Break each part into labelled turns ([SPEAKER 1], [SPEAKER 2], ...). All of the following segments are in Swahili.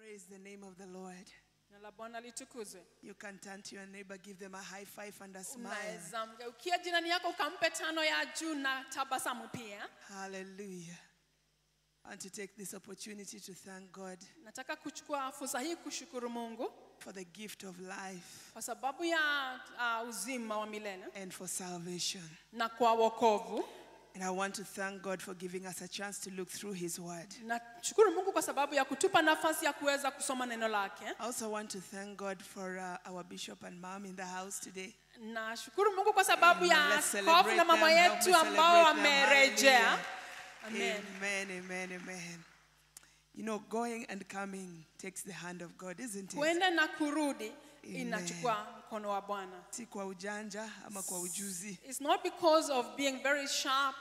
[SPEAKER 1] Praise the name of the Lord.
[SPEAKER 2] Jina la Bwana litukuzwe.
[SPEAKER 1] You can turn to your neighbor, give them a high five and a smile.
[SPEAKER 2] Unaweza mgeukia jirani yako ukampe tano ya juu na tabasamu pia.
[SPEAKER 1] Hallelujah. I want to take this opportunity to thank God
[SPEAKER 2] Nataka kuchukua fursa hii kushukuru Mungu
[SPEAKER 1] for the gift of life
[SPEAKER 2] kwa sababu ya uh, uzima wa milele
[SPEAKER 1] and for salvation.
[SPEAKER 2] na kwa wokovu.
[SPEAKER 1] And I want to thank God for giving us a chance to look through His Word.
[SPEAKER 2] Nashukuru Mungu kwa sababu ya kutupa nafasi ya kuweza kusoma neno lake.
[SPEAKER 1] I also want to thank God for uh, our bishop and mom in the house today.
[SPEAKER 2] Nashukuru Mungu kwa sababu
[SPEAKER 1] Amen.
[SPEAKER 2] ya
[SPEAKER 1] Let's
[SPEAKER 2] askofu
[SPEAKER 1] celebrate
[SPEAKER 2] na mama
[SPEAKER 1] them. Help
[SPEAKER 2] yetu
[SPEAKER 1] me
[SPEAKER 2] ambao
[SPEAKER 1] celebrate them.
[SPEAKER 2] wamerejea.
[SPEAKER 1] Hallelujah.
[SPEAKER 2] Amen.
[SPEAKER 1] Amen, amen, amen. You know, going and coming takes the hand of God, isn't it?
[SPEAKER 2] Kwenda na kurudi
[SPEAKER 1] Amen.
[SPEAKER 2] inachukua mkono wa Bwana.
[SPEAKER 1] Si kwa ujanja ama kwa ujuzi.
[SPEAKER 2] It's not because of being very sharp.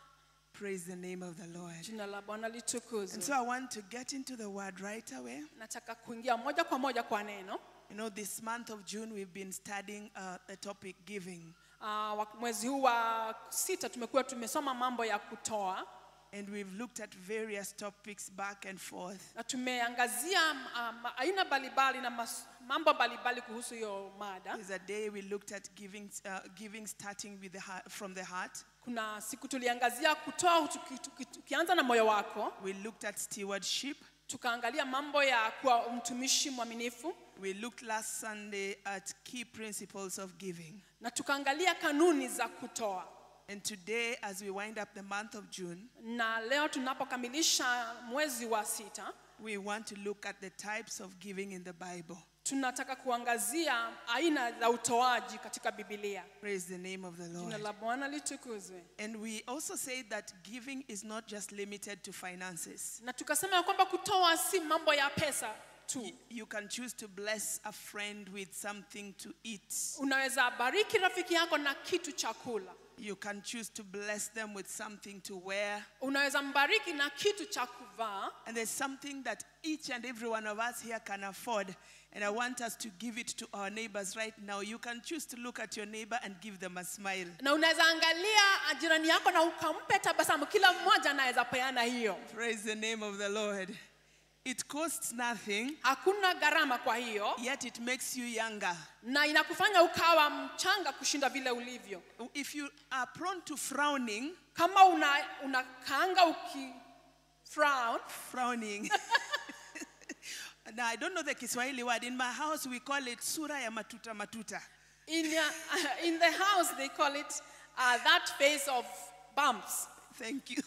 [SPEAKER 1] Praise the name of the Lord.
[SPEAKER 2] Jina la Bwana
[SPEAKER 1] And
[SPEAKER 2] litukuzwe.
[SPEAKER 1] so I want to get into the word right away.
[SPEAKER 2] Nataka kuingia moja kwa moja kwa neno.
[SPEAKER 1] You know, this month of June, we've been studying uh, the topic giving.
[SPEAKER 2] Uh, wa- mwezi huu wa sita tumekuwa tumesoma mambo ya kutoa
[SPEAKER 1] And we've looked at various topics back and forth.
[SPEAKER 2] na tumeangazia um, aina mbalimbali na mas, mambo mbalimbali kuhusu hiyo mada.
[SPEAKER 1] There's a day we looked at giving, uh, giving starting with the heart, from the heart.
[SPEAKER 2] Kuna siku tuliangazia kutoa tuki- tuki- tukianza na moyo wako,
[SPEAKER 1] We looked at stewardship.
[SPEAKER 2] tukaangalia mambo ya kuwa mtumishi mwaminifu
[SPEAKER 1] We looked last Sunday at key principles of giving.
[SPEAKER 2] na tukaangalia kanuni za kutoa.
[SPEAKER 1] And today, as we wind up the month of June,
[SPEAKER 2] Na leo tunapokamilisha mwezi wa sita,
[SPEAKER 1] we want to look at the types of giving in the Bible.
[SPEAKER 2] tunataka kuangazia aina za utoaji katika Biblia.
[SPEAKER 1] Praise the name of the
[SPEAKER 2] Jina
[SPEAKER 1] Lord.
[SPEAKER 2] la Bwana litukuzwe.
[SPEAKER 1] And we also say that giving is not just limited to finances.
[SPEAKER 2] Na tukasema ya kwamba kutoa si mambo ya pesa tu.
[SPEAKER 1] You can choose to bless a friend with something to eat.
[SPEAKER 2] Unaweza bariki rafiki yako na kitu cha kula.
[SPEAKER 1] You can choose to bless them with something to wear.
[SPEAKER 2] Unaweza mbariki na kitu cha kuvaa.
[SPEAKER 1] And there's something that each and every one of us here can afford. And I want us to give it to our neighbors right now. You can choose to look at your neighbor and give them a smile.
[SPEAKER 2] Na unaweza angalia jirani yako na ukampe tabasamu. Kila mmoja anaweza peana hiyo.
[SPEAKER 1] Praise the name of the Lord. It costs nothing,
[SPEAKER 2] Hakuna gharama kwa hiyo
[SPEAKER 1] yet it makes you younger.
[SPEAKER 2] na inakufanya ukawa mchanga kushinda vile ulivyo.
[SPEAKER 1] If you are prone to frowning,
[SPEAKER 2] Kama una unakaanga uki frown,
[SPEAKER 1] frowning. now, I don't know the Kiswahili word. In my house, we call it sura ya matuta matuta.
[SPEAKER 2] in, uh, in the house they call it uh, that phase of bumps.
[SPEAKER 1] Thank you.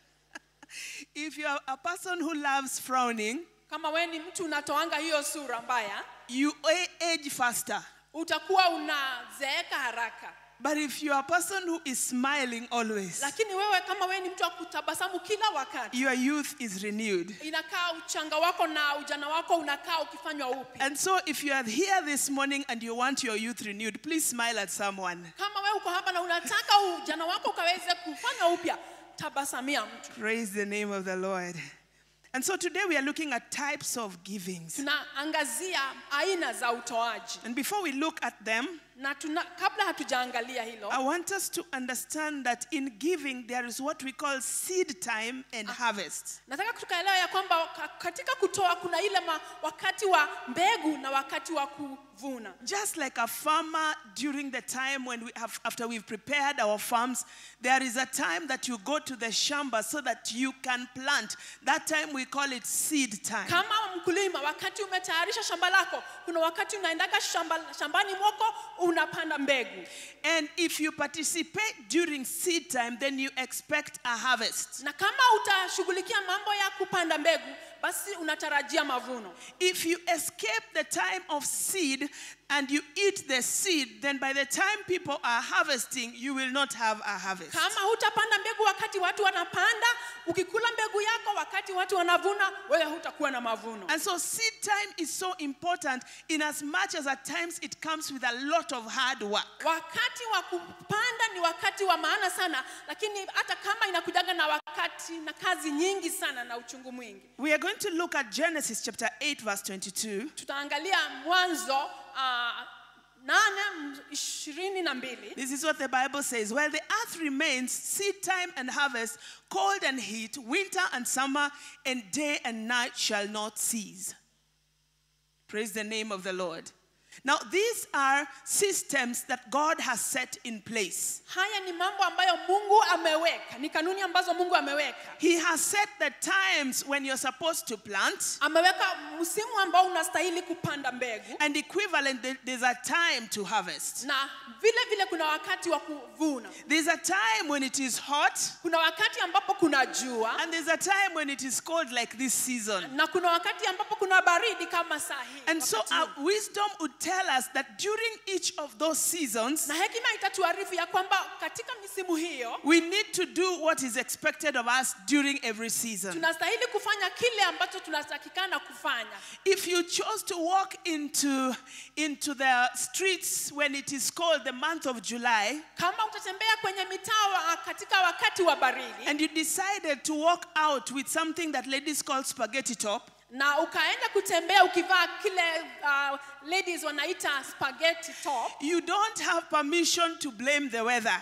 [SPEAKER 1] if you are a person who loves frowning,
[SPEAKER 2] Kama we ni mtu unatoanga hiyo sura mbaya,
[SPEAKER 1] you a- age faster.
[SPEAKER 2] utakuwa unazeeka haraka.
[SPEAKER 1] But if you are a person who is smiling always,
[SPEAKER 2] Lakini wewe kama we ni mtu wa kutabasamu kila wakati,
[SPEAKER 1] your youth is renewed.
[SPEAKER 2] inakaa uchanga wako na ujana wako unakaa ukifanywa upya.
[SPEAKER 1] And so, if you are here this morning and you want your youth renewed, please smile at someone.
[SPEAKER 2] Kama wewe uko hapa na unataka ujana wako ukaweze kufanywa upya, tabasamia mtu.
[SPEAKER 1] Praise the name of the Lord. And so, today we are looking at types of givings.
[SPEAKER 2] Tunaangazia aina za utoaji
[SPEAKER 1] And before we look at them,
[SPEAKER 2] na tuna, kabla hatujaangalia hilo
[SPEAKER 1] I want us to understand that in giving, there is what we call seed time and harvest.
[SPEAKER 2] nataka tukaelewa ya kwamba ka- katika kutoa kuna ile ma, wakati wa mbegu na wakati wa kuvuna
[SPEAKER 1] Just like a farmer during the time when we have, after we've prepared our farms, there is a time that you go to the shamba so that you can plant. That time we call it seed time.
[SPEAKER 2] kama mkulima wakati umetayarisha shamba lako kuna wakati unaendaga shamba, shambani mwako unapanda mbegu
[SPEAKER 1] And if you participate during seed time, then you expect a harvest.
[SPEAKER 2] na kama utashughulikia mambo ya kupanda mbegu basi unatarajia mavuno
[SPEAKER 1] If you escape the time of seed and you eat the seed, then by the time people are harvesting, you will not have a harvest.
[SPEAKER 2] kama hutapanda mbegu wakati watu wanapanda ukikula mbegu yako wakati watu wanavuna wewe hutakuwa na mavuno
[SPEAKER 1] And so seed time is so important in as much as at times it comes with a lot of hard work.
[SPEAKER 2] wakati wa kupanda ni wakati wa maana sana lakini hata kama inakujaga na wakati na kazi nyingi sana na uchungu mwingi
[SPEAKER 1] We are going to look at Genesis chapter 8 verse 22.
[SPEAKER 2] tutaangalia mwanzo uh, nane m- ishirini na mbili
[SPEAKER 1] This is what the Bible says. While the earth remains, seed time and harvest, cold and heat, winter and summer, and day and night shall not cease. Praise the name of the Lord. Now, these are systems that God has set in place.
[SPEAKER 2] haya ni mambo ambayo mungu ameweka ni kanuni ambazo mungu ameweka
[SPEAKER 1] He has set the times when you're supposed to plant,
[SPEAKER 2] ameweka msimu ambao unastahili kupanda mbegu
[SPEAKER 1] and equivalent, there- there's a time to harvest.
[SPEAKER 2] na vile vile kuna wakati wa kuvuna
[SPEAKER 1] There's a time when it is hot,
[SPEAKER 2] kuna wakati ambapo kuna jua
[SPEAKER 1] and there's a time when it is cold, like this season.
[SPEAKER 2] na kuna wakati ambapo kuna baridi kama saa hii
[SPEAKER 1] And so,
[SPEAKER 2] wakati
[SPEAKER 1] our
[SPEAKER 2] huu.
[SPEAKER 1] wisdom would tell us that during each of those seasons,
[SPEAKER 2] na hekima itatuarifu ya kwamba katika misimu hiyo
[SPEAKER 1] we need to do what is expected of us during every season.
[SPEAKER 2] tunastahili kufanya kile ambacho tunatakikana kufanya
[SPEAKER 1] If you chose to walk into, into the streets when it is called the month of July,
[SPEAKER 2] kama utatembea kwenye mitaa wa- katika wakati wa baridi
[SPEAKER 1] and you decided to walk out with something that ladies call spaghetti top,
[SPEAKER 2] na ukaenda kutembea ukivaa kile uh, ladies wanaita spaghetti top
[SPEAKER 1] you don't have permission to blame the weather.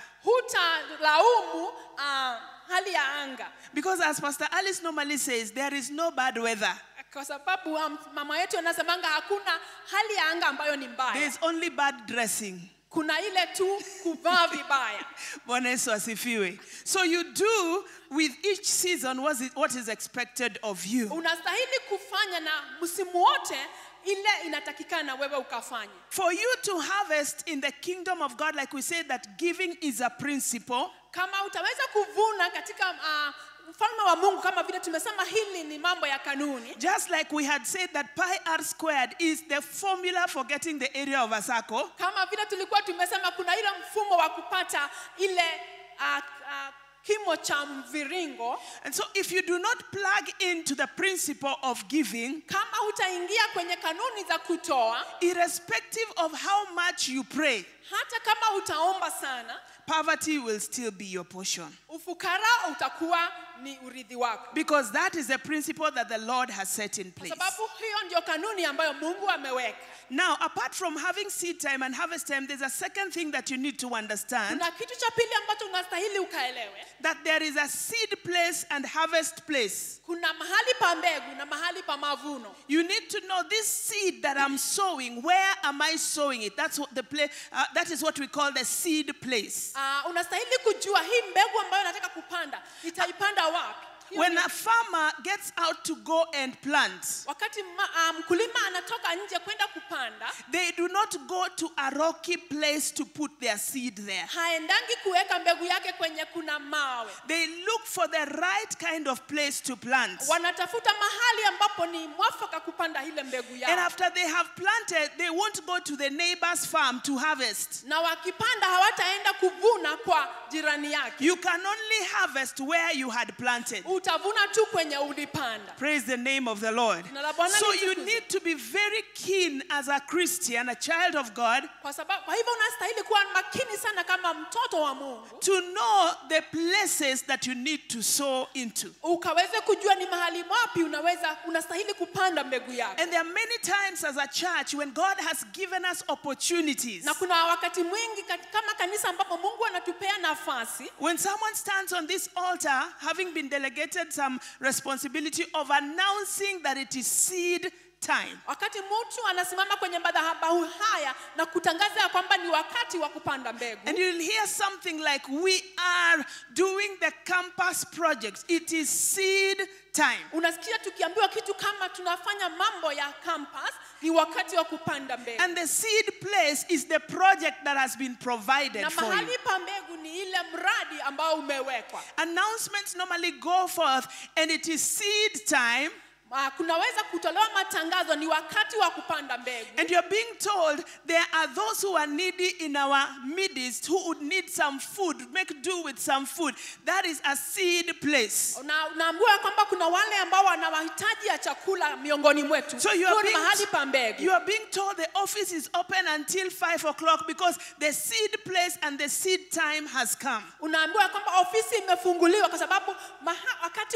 [SPEAKER 2] hutalaumu uh, hali ya anga
[SPEAKER 1] Because as Pastor Alice normally says, there is no bad weather.
[SPEAKER 2] kwa sababu um, mama yetu anasemanga hakuna hali ya anga ambayo ni
[SPEAKER 1] There
[SPEAKER 2] mbaya
[SPEAKER 1] is only bad dressing.
[SPEAKER 2] kuna ile tu kuvaa vibaya
[SPEAKER 1] Bwana Yesu asifiwe. So you do with each season what is, what is expected of you.
[SPEAKER 2] unastahili kufanya na msimu wote ile inatakikana wewe ukafanya
[SPEAKER 1] For you to harvest in the kingdom of God, like we said, that giving is a principle,
[SPEAKER 2] kama utaweza kuvuna katika uh, ufalme wa mungu kama vile tumesema hili ni mambo ya kanuni
[SPEAKER 1] just like we had said that pi r squared is the formula for getting the area of a circle.
[SPEAKER 2] kama vile tulikuwa tumesema kuna ile mfumo wa kupata ile uh, uh, kimo cha mviringo
[SPEAKER 1] And so, if you do not plug into the principle of giving,
[SPEAKER 2] kama hutaingia kwenye kanuni za kutoa
[SPEAKER 1] irrespective of how much you pray,
[SPEAKER 2] hata kama utaomba sana
[SPEAKER 1] poverty will still be your portion.
[SPEAKER 2] ufukara utakuwa ni urithi wako
[SPEAKER 1] Because that is the principle that the Lord has set in
[SPEAKER 2] kwa
[SPEAKER 1] place.
[SPEAKER 2] sababu hiyo ndio kanuni ambayo mungu ameweka
[SPEAKER 1] Now, apart from having seed time and harvest time, there's a second thing that you need to understand
[SPEAKER 2] kuna kitu cha pili ambacho unastahili ukaelewe
[SPEAKER 1] that there is a seed place and harvest place.
[SPEAKER 2] kuna mahali pa mbegu na mahali pa mavuno
[SPEAKER 1] You need to know this seed that I'm sowing, where am I sowing it? That's what the play, uh, that is what we call the seed place.
[SPEAKER 2] uh, unastahili kujua hii mbegu ambayo nataka kupanda nitaipanda wapi Hiyo
[SPEAKER 1] When
[SPEAKER 2] ni-
[SPEAKER 1] a farmer gets out to go and plant,
[SPEAKER 2] wakati ma- ah, mkulima anatoka nje kwenda kupanda
[SPEAKER 1] they do not go to a rocky place to put their seed there.
[SPEAKER 2] haendangi kuweka mbegu yake kwenye kuna mawe
[SPEAKER 1] They look for the right kind of place to plant.
[SPEAKER 2] wanatafuta mahali ambapo ni mwafaka kupanda ile mbegu
[SPEAKER 1] And
[SPEAKER 2] yao
[SPEAKER 1] after they have planted, they won't go to the neighbor's farm to harvest.
[SPEAKER 2] na wakipanda hawataenda kuvuna kwa jirani yake
[SPEAKER 1] You can only harvest where you had planted.
[SPEAKER 2] utavuna tu kwenye ulipanda
[SPEAKER 1] Praise the name of the Lord.
[SPEAKER 2] Jina la Bwana
[SPEAKER 1] So you
[SPEAKER 2] litukuzwe.
[SPEAKER 1] need to be very keen as a Christian, a child of God,
[SPEAKER 2] kwa sababu kwa hivyo unastahili kuwa makini sana kama mtoto wa mungu
[SPEAKER 1] to know the places that you need to sow into.
[SPEAKER 2] ukaweze kujua ni mahali wapi unaweza unastahili kupanda mbegu yako
[SPEAKER 1] And there are many times as a church when God has given us opportunities.
[SPEAKER 2] na kuna wakati mwingi kat- kama kanisa ambapo mungu anatupea nafasi
[SPEAKER 1] When someone stands on this altar, having been delegated some responsibility of announcing that it is seed time,
[SPEAKER 2] wakati mtu anasimama kwenye madhabahu haya na kutangaza ya kwamba ni wakati wa kupanda mbegu
[SPEAKER 1] and you'll hear something like, We are doing the campus projects, it is seed time.
[SPEAKER 2] unasikia tukiambiwa kitu kama tunafanya mambo ya campus ni wakati wa kupanda mbegu
[SPEAKER 1] And the seed place is the project that has been provided
[SPEAKER 2] na
[SPEAKER 1] for you.
[SPEAKER 2] mahali pa mbegu ni ile mradi ambao umewekwa
[SPEAKER 1] Announcements normally go forth, and it is seed time,
[SPEAKER 2] Ah, kunaweza kutolewa matangazo ni wakati wa kupanda mbegu
[SPEAKER 1] and you're being told there are those who are needy in our midst who would need some food, make do with some food. That is a seed place.
[SPEAKER 2] na unaambiwa ya kwamba kuna wale ambao wana mahitaji ya chakula miongoni mwetu
[SPEAKER 1] So you
[SPEAKER 2] Huo
[SPEAKER 1] are,
[SPEAKER 2] ni
[SPEAKER 1] being,
[SPEAKER 2] mahali pa mbegu
[SPEAKER 1] you are being told the office is open until five o'clock because the seed place and the seed time has come.
[SPEAKER 2] unaambiwa ya kwamba ofisi imefunguliwa kwa sababu maha, wakati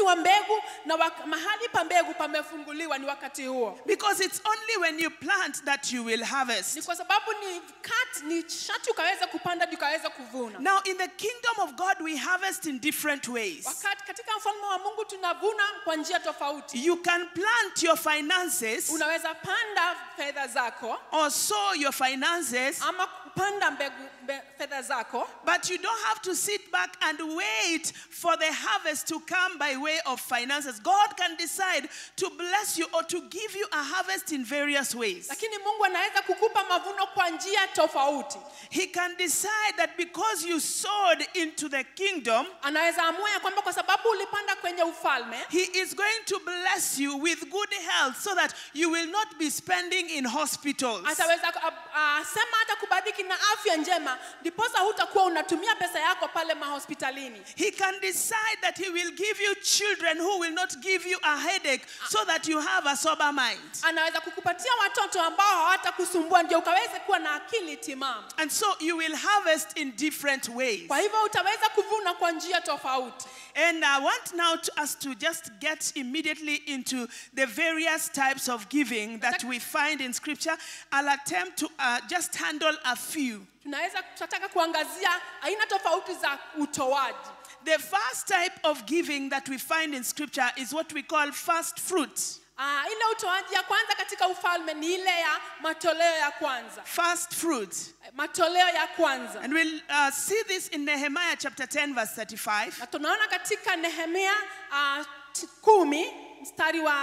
[SPEAKER 2] wakati wa mbegu na wak- mahali pa mbegu pamefunguliwa ni wakati huo
[SPEAKER 1] Because it's only when you plant that you will
[SPEAKER 2] ni
[SPEAKER 1] harvest.
[SPEAKER 2] kwa sababu ni kat, ni shati ukaweza kupanda ndio ukaweza kuvuna
[SPEAKER 1] Now, in the kingdom of God, we harvest in different ways.
[SPEAKER 2] wakati katika mfalme wa mungu tunavuna kwa njia tofauti
[SPEAKER 1] You can plant your finances
[SPEAKER 2] unaweza panda fedha zako
[SPEAKER 1] or sow your finances,
[SPEAKER 2] ama kupanda mbegu mbe, fedha zako
[SPEAKER 1] but you don't have to sit back and wait for the harvest to come by way of finances. God can decide to bless you or to give you a harvest in various ways.
[SPEAKER 2] lakini mungu anaweza kukupa mavuno kwa njia tofauti
[SPEAKER 1] He can decide that because you sowed into the kingdom,
[SPEAKER 2] anaweza amua ya kwamba kwa sababu ulipanda kwenye ufalme
[SPEAKER 1] He is going to bless you with good health so that you will not be spending in hospitals.
[SPEAKER 2] ataweza uh, uh, sema hata kubariki na afya njema ndiposa hutakuwa unatumia pesa yako pale mahospitalini
[SPEAKER 1] He can decide that He will give you children who will not give you a headache so that you have a sober mind.
[SPEAKER 2] anaweza kukupatia watoto ambao hawatakusumbua ndio ukaweze kuwa na akili timamu
[SPEAKER 1] And so you will harvest in different ways.
[SPEAKER 2] kwa hivyo utaweza kuvuna kwa njia tofauti
[SPEAKER 1] And I want now to, us to just get immediately into the various types of giving that we find in Scripture. I'll attempt to uh, just handle a few.
[SPEAKER 2] tunaweza tunataka kuangazia aina tofauti za utoaji
[SPEAKER 1] The first type of giving that we find in Scripture is what we call first fruits.
[SPEAKER 2] uh, ile utoaji ya kwanza katika ufalme ni ile ya matoleo ya kwanza
[SPEAKER 1] First fruits.
[SPEAKER 2] matoleo ya kwanza
[SPEAKER 1] And we'll uh, see this in Nehemiah chapter 10, verse 35.
[SPEAKER 2] na tunaona katika nehemia uh, t- kumi mstari wa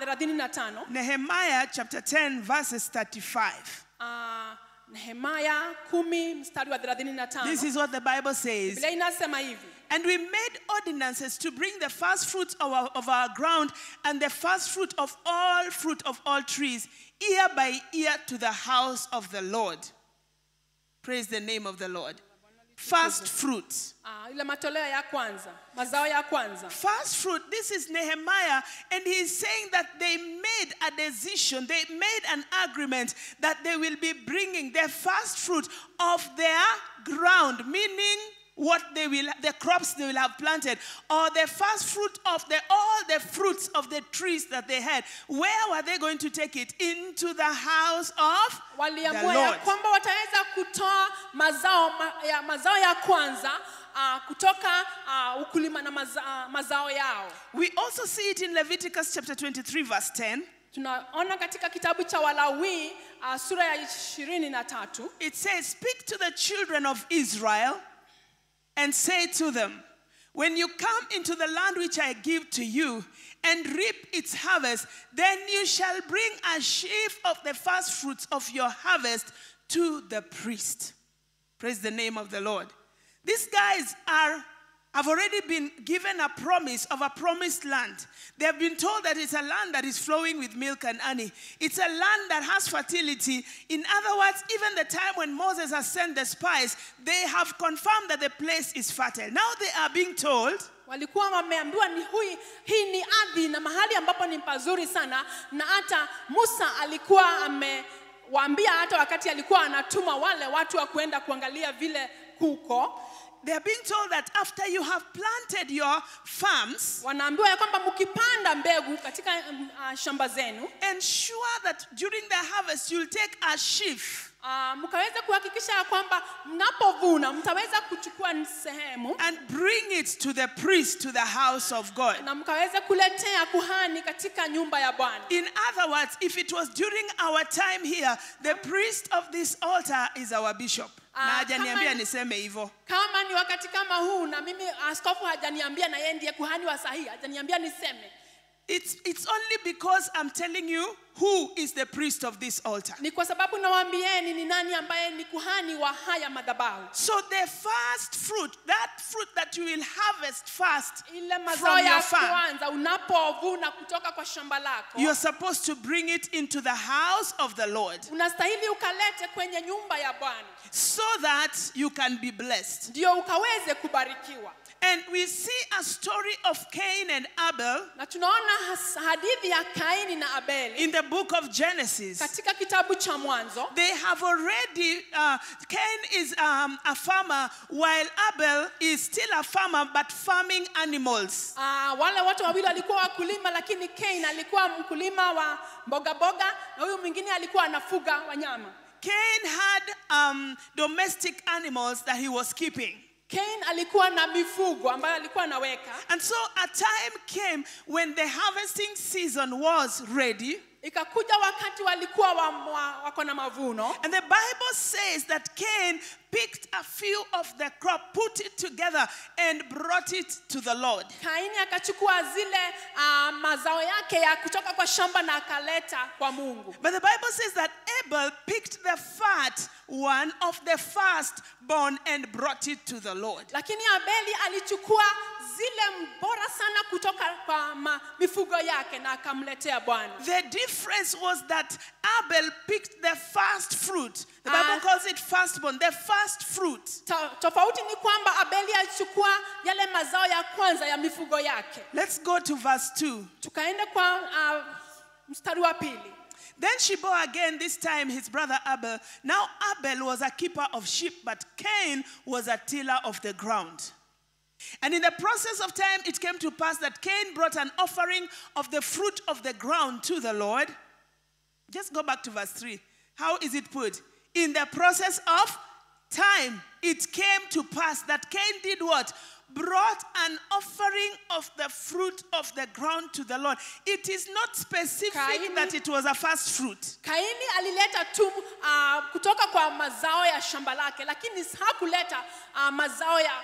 [SPEAKER 2] 35
[SPEAKER 1] Nehemiah chapter 10, verses 35.
[SPEAKER 2] uh, nehemaya kumi mstari wa 35
[SPEAKER 1] This is what the Bible says.
[SPEAKER 2] biblia inasema hivi
[SPEAKER 1] And we made ordinances to bring the first fruits of our, of our ground and the first fruit of all fruit of all trees, year by year, to the house of the Lord. Praise the name of the Lord. First fruits.
[SPEAKER 2] uh, ile matoleo ya kwanza mazao ya kwanza
[SPEAKER 1] First fruit, this is Nehemiah, and he's saying that they made a decision, they made an agreement that they will be bringing the first fruit of their ground, meaning what they will, the crops they will have planted, or the first fruit of the, all the fruits of the trees that they had. Where were they going to take it? Into the house of the
[SPEAKER 2] waliamua ya
[SPEAKER 1] Lord.
[SPEAKER 2] kwamba wataweza kutoa mazao ma, ya, mazao ya kwanza uh, kutoka uh, ukulima na maza, uh, mazao yao
[SPEAKER 1] We also see it in Leviticus chapter 23, verse 10.
[SPEAKER 2] tunaona katika kitabu cha walawi uh, sura ya ishirini na tatu
[SPEAKER 1] It says, Speak to the children of Israel and say to them, When you come into the land which I give to you and reap its harvest, then you shall bring a sheaf of the first fruits of your harvest to the priest. Praise the name of the Lord. These guys are have already been given a promise of a promised land. They have been told that it's a land that is flowing with milk and honey. It's a land that has fertility. In other words, even the time when Moses has sent the spies, they have confirmed that the place is fertile. Now they are being told
[SPEAKER 2] walikuwa wameambiwa ni hui, hii ni ardhi na mahali ambapo ni pazuri sana na hata musa alikuwa amewaambia hata wakati alikuwa anatuma wale watu wa kuenda kuangalia vile kuko
[SPEAKER 1] they are being told that after you have planted your farms,
[SPEAKER 2] wanaambiwa ya kwamba mkipanda mbegu katika um, uh, shamba zenu
[SPEAKER 1] ensure that during the harvest you'll take a sheaf
[SPEAKER 2] uh, mkaweza kuhakikisha ya kwamba mnapovuna mtaweza kuchukua sehemu
[SPEAKER 1] and bring it to the priest to the house of God.
[SPEAKER 2] na mkaweza kuletea kuhani katika nyumba ya bwana
[SPEAKER 1] In other words, if it was during our time here, the priest of this altar is our bishop.
[SPEAKER 2] Ah,
[SPEAKER 1] Na hajaniambia
[SPEAKER 2] kama-
[SPEAKER 1] niseme hivyo.
[SPEAKER 2] kama ni wakati kama huu na mimi askofu hajaniambia na yeye ndiye kuhani wa sahihi hajaniambia niseme
[SPEAKER 1] It's, it's only because I'm telling you who is the priest of this altar.
[SPEAKER 2] ni kwa sababu nawaambieni ni nani ambaye ni kuhani wa haya madhabahu
[SPEAKER 1] So the first fruit, that fruit that you will harvest first
[SPEAKER 2] ile mazao
[SPEAKER 1] from your
[SPEAKER 2] ya
[SPEAKER 1] farm,
[SPEAKER 2] kwanza unapovuna kutoka kwa shamba lako
[SPEAKER 1] you're supposed to bring it into the house of the Lord
[SPEAKER 2] unastahili ukalete kwenye nyumba ya bwana
[SPEAKER 1] so that you can be blessed.
[SPEAKER 2] ndio ukaweze kubarikiwa
[SPEAKER 1] And we see a story of Cain and Abel
[SPEAKER 2] na tunaona has- hadithi ya kaini na abeli
[SPEAKER 1] in the book of Genesis.
[SPEAKER 2] katika kitabu cha mwanzo
[SPEAKER 1] They have already, uh, Cain is um, a farmer while Abel is still a farmer but farming animals.
[SPEAKER 2] uh, wale wote wawili walikuwa wakulima lakini kain alikuwa mkulima wa mboga mboga na huyu mwingine alikuwa anafuga wanyama
[SPEAKER 1] Cain had um, domestic animals that he was keeping.
[SPEAKER 2] kain alikuwa na mifugo ambayo alikuwa anaweka
[SPEAKER 1] And so a time came when the harvesting season was ready.
[SPEAKER 2] ikakuja wakati walikuwa wa, wa, wako na mavuno
[SPEAKER 1] And the Bible says that Cain picked a few of the crop, put it together, and brought it to the Lord.
[SPEAKER 2] kaini akachukua zile uh, mazao yake ya kutoka kwa shamba na akaleta kwa mungu
[SPEAKER 1] But the Bible says that Abel picked the fat one of the firstborn and brought it to the Lord.
[SPEAKER 2] lakini abeli alichukua zile bora sana kutoka kwa ma, mifugo yake na akamletea bwana
[SPEAKER 1] The difference was that Abel picked the first fruit. The Bible
[SPEAKER 2] Ah.
[SPEAKER 1] calls it firstborn, the first fruit.
[SPEAKER 2] Ta, tofauti ni kwamba abeli alichukua yale mazao ya kwanza ya mifugo yake
[SPEAKER 1] Let's go to verse 2.
[SPEAKER 2] tukaenda kwa uh, mstari wa pili
[SPEAKER 1] Then she bore again, this time his brother Abel. Now Abel was a keeper of sheep, but Cain was a tiller of the ground. And in the process of time, it came to pass that Cain brought an offering of the fruit of the ground to the Lord. Just go back to verse 3. How is it put? In the process of time, it came to pass that Cain did what? Brought an offering of the fruit of the ground to the Lord. It is not specific
[SPEAKER 2] Kaini-
[SPEAKER 1] that it was a first fruit.
[SPEAKER 2] kaini alileta tu uh, kutoka kwa mazao ya shamba lake lakini hakuleta uh, mazao ya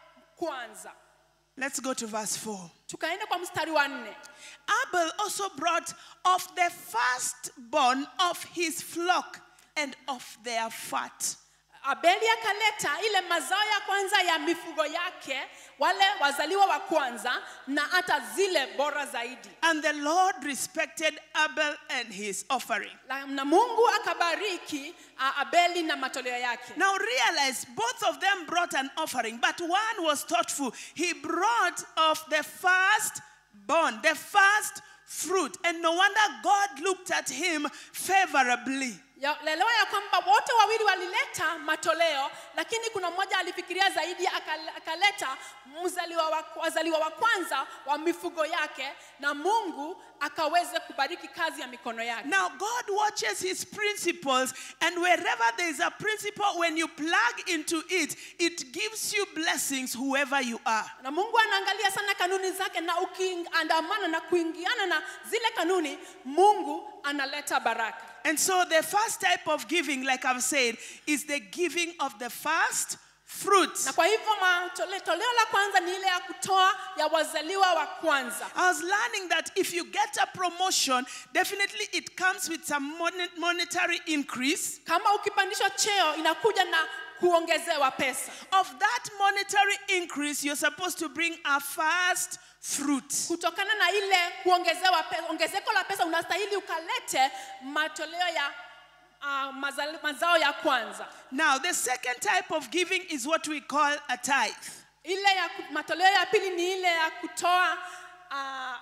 [SPEAKER 2] kwanza
[SPEAKER 1] Let's go to verse 4.
[SPEAKER 2] tukaenda kwa mstari wa nne
[SPEAKER 1] Abel also brought of the firstborn of his flock and of their fat.
[SPEAKER 2] abeli akaleta ile mazao ya kwanza ya mifugo yake wale wazaliwa wa kwanza na hata zile bora zaidi
[SPEAKER 1] And the Lord respected Abel and his offering.
[SPEAKER 2] La- na mungu akabariki uh, abeli na matoleo yake
[SPEAKER 1] Now realize both of them brought an offering, but one was thoughtful. He brought of the firstborn, the first fruit. And no wonder God looked at him favorably.
[SPEAKER 2] Ya- lelewa ya kwamba wote wawili walileta matoleo lakini kuna mmoja alifikiria zaidi akal- akaleta mzaliwa wa, wazaliwa wa kwanza wa mifugo yake na mungu akaweze kubariki kazi ya mikono yake
[SPEAKER 1] Now, God watches his principles, and wherever there is a principle, when you plug into it, it gives you blessings, whoever you are.
[SPEAKER 2] na mungu anaangalia sana kanuni zake na ukiandamana na kuingiana na zile kanuni mungu analeta baraka
[SPEAKER 1] And so, the first type of giving, like I've said, is the giving of the first fruits.
[SPEAKER 2] na kwa hivyo matole- toleo la kwanza ni ile ya kutoa ya wazaliwa wa kwanza
[SPEAKER 1] I was learning that if you get a promotion, definitely it comes with some mon- monetary increase.
[SPEAKER 2] kama ukipandishwa cheo inakuja na kuongezewa pesa
[SPEAKER 1] Of that monetary increase, you're supposed to bring a first fruit.
[SPEAKER 2] kutokana na ile kuongezewa pe, ongezeko la pesa unastahili ukalete matoleo ya uh, mazali, mazao ya kwanza
[SPEAKER 1] Now, the second type of giving is what we call a tithe.
[SPEAKER 2] ile ya ku- matoleo ya pili ni ile ya kutoa uh,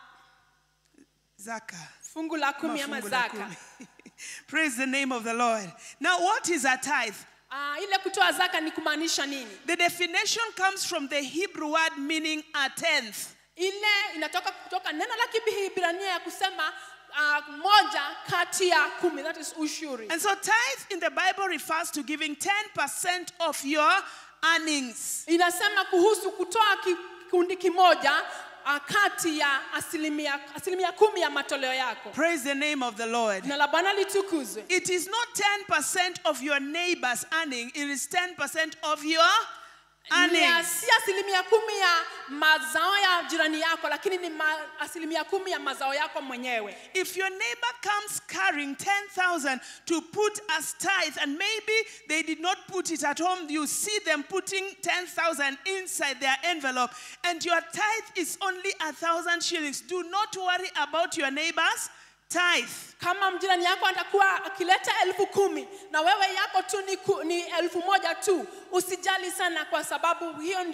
[SPEAKER 1] Zaka.
[SPEAKER 2] fungu la kumi ama
[SPEAKER 1] Mafungu la
[SPEAKER 2] zaka
[SPEAKER 1] kumi. Praise the name of the Lord. Now, what is a tithe?
[SPEAKER 2] uh, ile kutoa zaka ni kumaanisha nini
[SPEAKER 1] The definition comes from the Hebrew word meaning a tenth.
[SPEAKER 2] ile inatoka kutoka neno la kihibrania ya kusema uh, moja kati ya kumi that is ushuri
[SPEAKER 1] And so, tithe in the Bible refers to giving 10% of your earnings.
[SPEAKER 2] inasema kuhusu kutoa ki- kikundi kimoja uh, kati ya asilimia, asilimia kumi ya matoleo yako
[SPEAKER 1] Praise the name of the Lord.
[SPEAKER 2] jina la bwana litukuzwe
[SPEAKER 1] It is not 10% of your neighbor's earning, it is 10% of your
[SPEAKER 2] Ni
[SPEAKER 1] earnings.
[SPEAKER 2] si asilimia kumi ya mazao ya jirani yako lakini ni ma, asilimia kumi ya mazao yako mwenyewe
[SPEAKER 1] If your neighbor comes carrying 10,000 to put as tithe, and maybe they did not put it at home, you see them putting 10,000 inside their envelope, and your tithe is only a thousand shillings. Do not worry about your neighbor's tithe.
[SPEAKER 2] kama mjirani yako atakuwa akileta elfu kumi na wewe yako tu ni, ku, ni elfu moja tu usijali sana kwa sababu hiyo ndio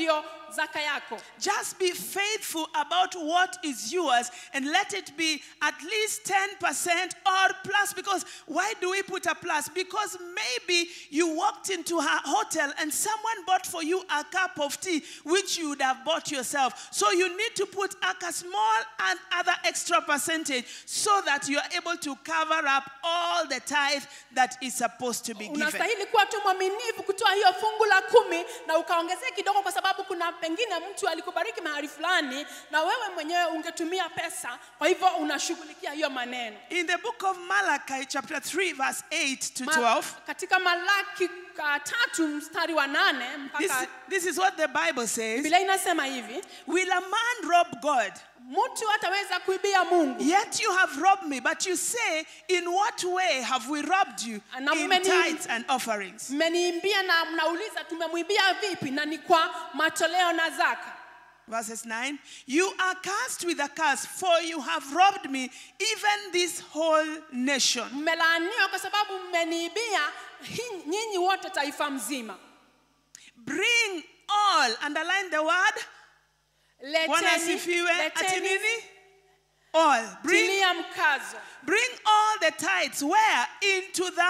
[SPEAKER 2] zaka yako
[SPEAKER 1] Just be faithful about what is yours and let it be at least 10% or plus. Because why do we put a plus? Because maybe you walked into a hotel and someone bought for you a cup of tea, which you would have bought yourself. So you need to put a small and other extra percentage so that you are able to cover up all the tithe that is supposed to be given.
[SPEAKER 2] unastahili kuwa tu mwaminifu kutoa hiyo fungu la kumi na ukaongezea kidogo kwa sababu kuna pengine mtu alikubariki mahali fulani na wewe mwenyewe ungetumia pesa kwa hivyo unashughulikia hiyo maneno
[SPEAKER 1] In the book of Malachi, chapter 3, verse 8 to
[SPEAKER 2] Ma-
[SPEAKER 1] 12.
[SPEAKER 2] katika malaki uh, tatu mstari wa nane
[SPEAKER 1] This,
[SPEAKER 2] mpaka
[SPEAKER 1] this is what the Bible says.
[SPEAKER 2] biblia inasema hivi
[SPEAKER 1] Will a man rob God?
[SPEAKER 2] mtu ataweza kuibia mungu
[SPEAKER 1] Yet you have robbed me. But you say, In what way have we robbed you?
[SPEAKER 2] Na
[SPEAKER 1] In
[SPEAKER 2] mmeni-
[SPEAKER 1] tithes and offerings.
[SPEAKER 2] mmeniimbia na mnauliza tumemwibia vipi na ni kwa matoleo na zaka
[SPEAKER 1] Verses 9 You are cursed with a curse, for you have robbed me, even this whole nation.
[SPEAKER 2] mmelaaniwa kwa sababu mmeniibia hi- nyinyi wote taifa mzima
[SPEAKER 1] Bring all, underline the word. Bwana
[SPEAKER 2] leteni,
[SPEAKER 1] asifiwe. Ati
[SPEAKER 2] leteni
[SPEAKER 1] nini? All. Bring,
[SPEAKER 2] tilia mkazo
[SPEAKER 1] bring all the tithes. Where? Into the.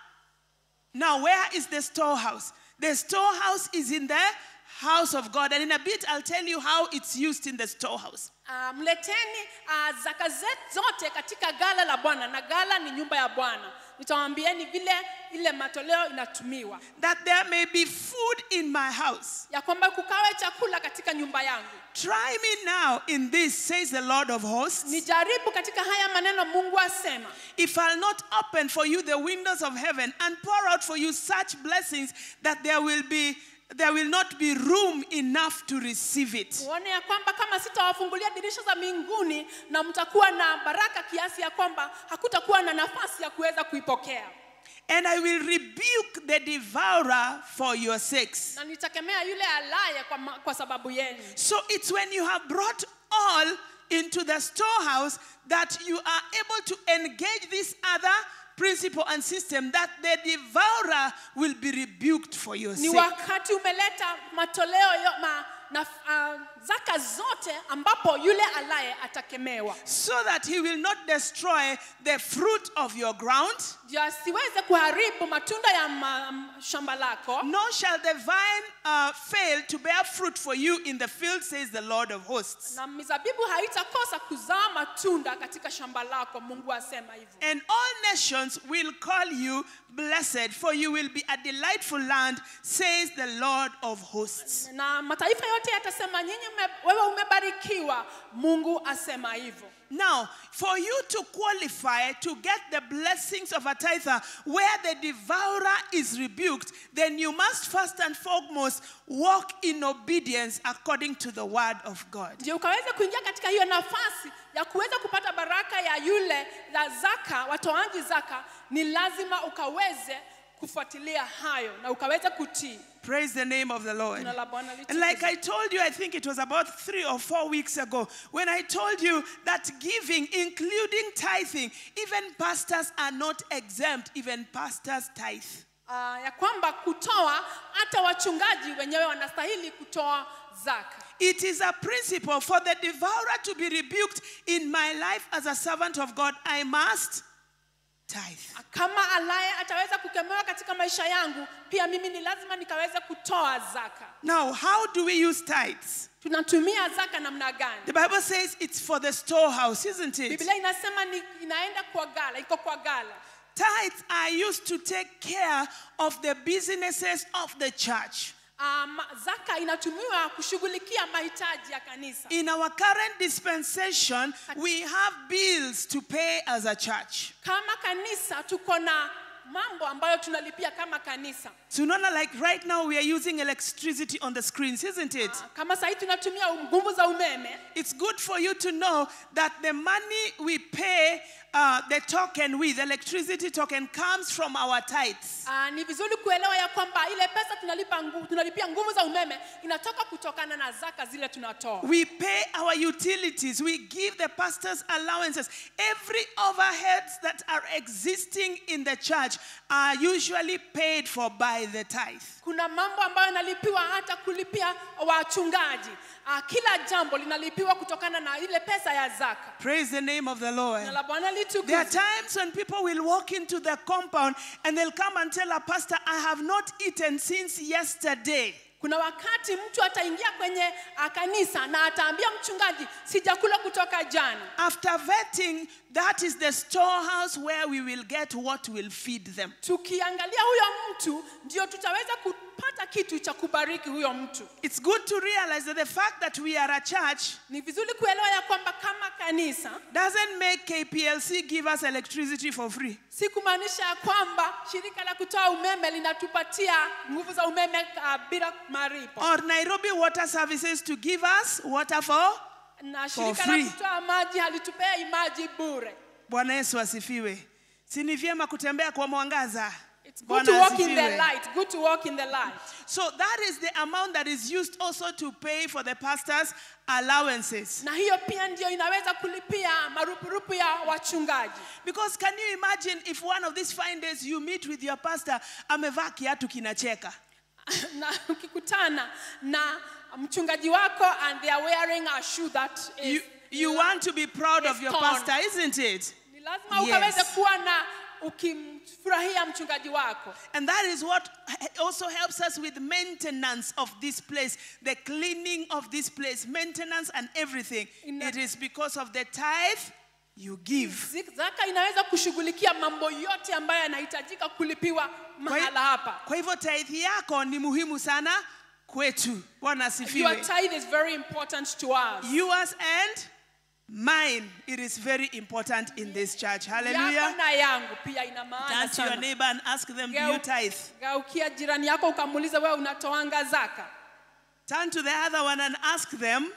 [SPEAKER 1] Now, where is the storehouse? The storehouse is in the house of God. And in a bit, I'll tell you how it's used in the storehouse.
[SPEAKER 2] Ah, mleteni uh, zaka zetu zote katika gala la bwana na gala ni nyumba ya bwana nitawambieni vile ile matoleo inatumiwa
[SPEAKER 1] That there may be food in my house.
[SPEAKER 2] ya kwamba kukawe chakula katika nyumba yangu
[SPEAKER 1] Try me now in this, says the Lord of hosts.
[SPEAKER 2] nijaribu katika haya maneno mungu asema
[SPEAKER 1] If I'll not open for you the windows of heaven and pour out for you such blessings that there will be there will not be room enough to receive it.
[SPEAKER 2] uone ya kwamba kama sitawafungulia dirisha za mbinguni na mtakuwa na baraka kiasi ya kwamba hakutakuwa na nafasi ya kuweza kuipokea
[SPEAKER 1] And I will rebuke the devourer for your sakes.
[SPEAKER 2] na nitakemea yule alaye kwa, ma- kwa sababu yenu
[SPEAKER 1] So it's when you have brought all into the storehouse that you are able to engage this other principle and system that the devourer will be rebuked for your
[SPEAKER 2] ni
[SPEAKER 1] sake.
[SPEAKER 2] wakati umeleta matoleo yo, ma, na uh, zaka zote ambapo yule alaye atakemewa
[SPEAKER 1] so that he will not destroy the fruit of your ground,
[SPEAKER 2] ndio asiweze kuharibu matunda ya ma, m- shamba lako
[SPEAKER 1] nor shall the vine uh, fail to bear fruit for you in the field, says the Lord of hosts.
[SPEAKER 2] na mizabibu haitakosa kuzaa matunda katika shamba lako mungu asema hivyo
[SPEAKER 1] And all nations will call you blessed, for you will be a delightful land, says the Lord of hosts.
[SPEAKER 2] na mataifa yote yatasema nyinyi mme- wewe umebarikiwa mungu asema hivyo
[SPEAKER 1] Now, for you to qualify to get the blessings of a tither where the devourer is rebuked, then you must first and foremost walk in obedience according to the word of God.
[SPEAKER 2] ndio ukaweze kuingia katika hiyo nafasi ya kuweza kupata baraka ya yule la zaka watoaji zaka ni lazima ukaweze kufuatilia hayo na ukaweze kutii
[SPEAKER 1] Praise the name of the Lord.
[SPEAKER 2] Jina la Bwana
[SPEAKER 1] And like
[SPEAKER 2] litukuzwe.
[SPEAKER 1] I told you, I think it was about three or four weeks ago, when I told you that giving, including tithing, even pastors are not exempt, even pastors tithe.
[SPEAKER 2] Ah, ya kwamba kutoa hata wachungaji wenyewe wanastahili kutoa zaka
[SPEAKER 1] It is a principle for the devourer to be rebuked in my life as a servant of God. I must tithe.
[SPEAKER 2] kama alaye ataweza kukemewa katika maisha yangu pia mimi ni lazima nikaweze kutoa zaka
[SPEAKER 1] Now, how do we use tithes?
[SPEAKER 2] tunatumia zaka namna gani
[SPEAKER 1] The Bible says it's for the storehouse, isn't it?
[SPEAKER 2] biblia inasema ni inaenda kwa gala iko kwa gala
[SPEAKER 1] Tithes are used to take care of the businesses of the church.
[SPEAKER 2] um, zaka inatumiwa kushughulikia mahitaji ya kanisa
[SPEAKER 1] In our current dispensation, we have bills to pay as a church.
[SPEAKER 2] kama kanisa tuko na mambo ambayo tunalipia kama kanisa
[SPEAKER 1] So, you know, like right now, we are using electricity on the screens, isn't it?
[SPEAKER 2] kama sahii tunatumia nguvu za umeme
[SPEAKER 1] It's good for you to know that the money we pay uh, the token with, electricity token, comes from our tithes.
[SPEAKER 2] uh, ni vizuri kuelewa ya kwamba ile pesa tunalipa nguvu, tunalipia nguvu za umeme inatoka kutokana na zaka zile tunatoa
[SPEAKER 1] We pay our utilities. We give the pastors allowances. Every overheads that are existing in the church, church are usually paid for by the tithe.
[SPEAKER 2] kuna mambo ambayo yanalipiwa hata kulipia wachungaji Ah, kila jambo linalipiwa kutokana na ile pesa ya zaka
[SPEAKER 1] Praise the name of the Lord.
[SPEAKER 2] na la bwana
[SPEAKER 1] There are
[SPEAKER 2] litukuzwe
[SPEAKER 1] times when people will walk into the compound and they'll come and tell a pastor, I have not eaten since yesterday.
[SPEAKER 2] kuna wakati mtu ataingia kwenye ah, kanisa na ataambia mchungaji sijakula kutoka jana
[SPEAKER 1] After vetting, that is the storehouse where we will get what will feed them.
[SPEAKER 2] tukiangalia huyo mtu ndio tutaweza kupata kitu cha kubariki huyo mtu
[SPEAKER 1] It's good to realize that the fact that we are a church
[SPEAKER 2] ni vizuri kuelewa ya kwamba kama kanisa
[SPEAKER 1] doesn't make KPLC give us electricity for free.
[SPEAKER 2] si kumaanisha ya kwamba shirika la kutoa umeme linatupatia nguvu za umeme uh, bila maripo
[SPEAKER 1] Or Nairobi Water Services to give us water for.
[SPEAKER 2] na
[SPEAKER 1] For
[SPEAKER 2] shirika
[SPEAKER 1] free.
[SPEAKER 2] la kutoa maji halitupei maji bure
[SPEAKER 1] Bwana Yesu asifiwe. Si ni vyema kutembea kwa mwangaza.
[SPEAKER 2] It's good
[SPEAKER 1] Bwana
[SPEAKER 2] to walk in the
[SPEAKER 1] asifiwe.
[SPEAKER 2] light. Good to walk in the light.
[SPEAKER 1] So that is the amount that is used also to pay for the pastor's allowances.
[SPEAKER 2] Na hiyo pia ndio inaweza kulipia marupurupu ya wachungaji.
[SPEAKER 1] Because can you imagine if one of these fine days you meet with your pastor, amevaa kiatu kinacheka.
[SPEAKER 2] na ukikutana na mchungaji wako and they are wearing a shoe that is
[SPEAKER 1] You, you want to be proud of
[SPEAKER 2] is
[SPEAKER 1] your
[SPEAKER 2] torn.
[SPEAKER 1] pastor, isn't it?
[SPEAKER 2] ni lazima
[SPEAKER 1] Yes.
[SPEAKER 2] ukaweze kuwa na ukimfurahia mchungaji wako.
[SPEAKER 1] And that is what also helps us with maintenance of this place, the cleaning of this place, maintenance and everything.
[SPEAKER 2] Ina-
[SPEAKER 1] It is because of the tithe you give.
[SPEAKER 2] Zik- Zaka inaweza kushughulikia mambo yote ambayo yanahitajika kulipiwa
[SPEAKER 1] Kwa hi-
[SPEAKER 2] mahala hapa.
[SPEAKER 1] Kwa hivyo tithe yako ni muhimu sana kwetu. Bwana
[SPEAKER 2] Your
[SPEAKER 1] asifiwe.
[SPEAKER 2] tithe is very important to us.
[SPEAKER 1] Yours and mine. It is very important in this church.
[SPEAKER 2] Yako
[SPEAKER 1] Hallelujah.
[SPEAKER 2] na yangu pia ina maana
[SPEAKER 1] Turn to your
[SPEAKER 2] sana.
[SPEAKER 1] neighbor and ask them, do you
[SPEAKER 2] Geu-
[SPEAKER 1] tithe?
[SPEAKER 2] Geukia jirani yako ukamuuliza wewe unatoanga zaka.
[SPEAKER 1] Turn to the other one and ask them,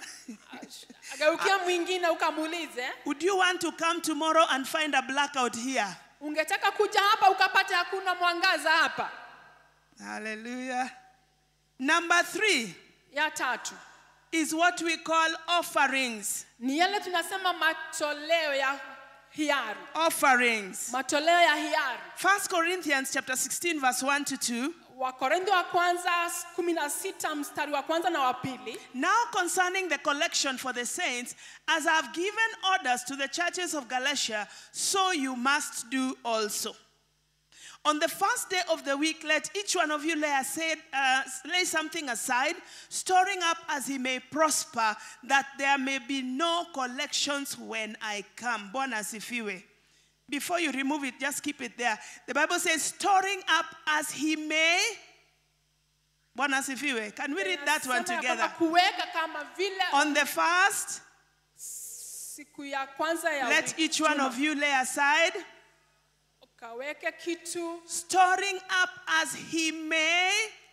[SPEAKER 2] Geukia mwingine ukamuulize
[SPEAKER 1] would you want to come tomorrow and find a blackout here?
[SPEAKER 2] ungetaka kuja hapa ukapata hakuna mwangaza hapa.
[SPEAKER 1] Hallelujah. Number three
[SPEAKER 2] Ya tatu
[SPEAKER 1] is what we call offerings.
[SPEAKER 2] ni yale tunasema matoleo ya hiari,
[SPEAKER 1] Offerings.
[SPEAKER 2] matoleo ya hiari.
[SPEAKER 1] First Corinthians chapter 16, verse 1 to 2.
[SPEAKER 2] Wakorintho wa kwanza 16 mstari wa kwanza na wa pili.
[SPEAKER 1] Now concerning the collection for the saints, as I have given orders to the churches of Galatia, so you must do also. On the first day of the week, let each one of you lay, aside, uh, lay something aside, storing up as he may prosper, that there may be no collections when I come. Bwana asifiwe. Before you remove it, just keep it there. The Bible says, storing up as he may. Bwana asifiwe. Can we read that one
[SPEAKER 2] Inasema ya
[SPEAKER 1] together?
[SPEAKER 2] kwamba Kuweka kama vile
[SPEAKER 1] On the first,
[SPEAKER 2] siku ya kwanza ya
[SPEAKER 1] let
[SPEAKER 2] wiki,
[SPEAKER 1] each one
[SPEAKER 2] juma,
[SPEAKER 1] of you lay aside,
[SPEAKER 2] ukaweke kitu
[SPEAKER 1] storing up as he may.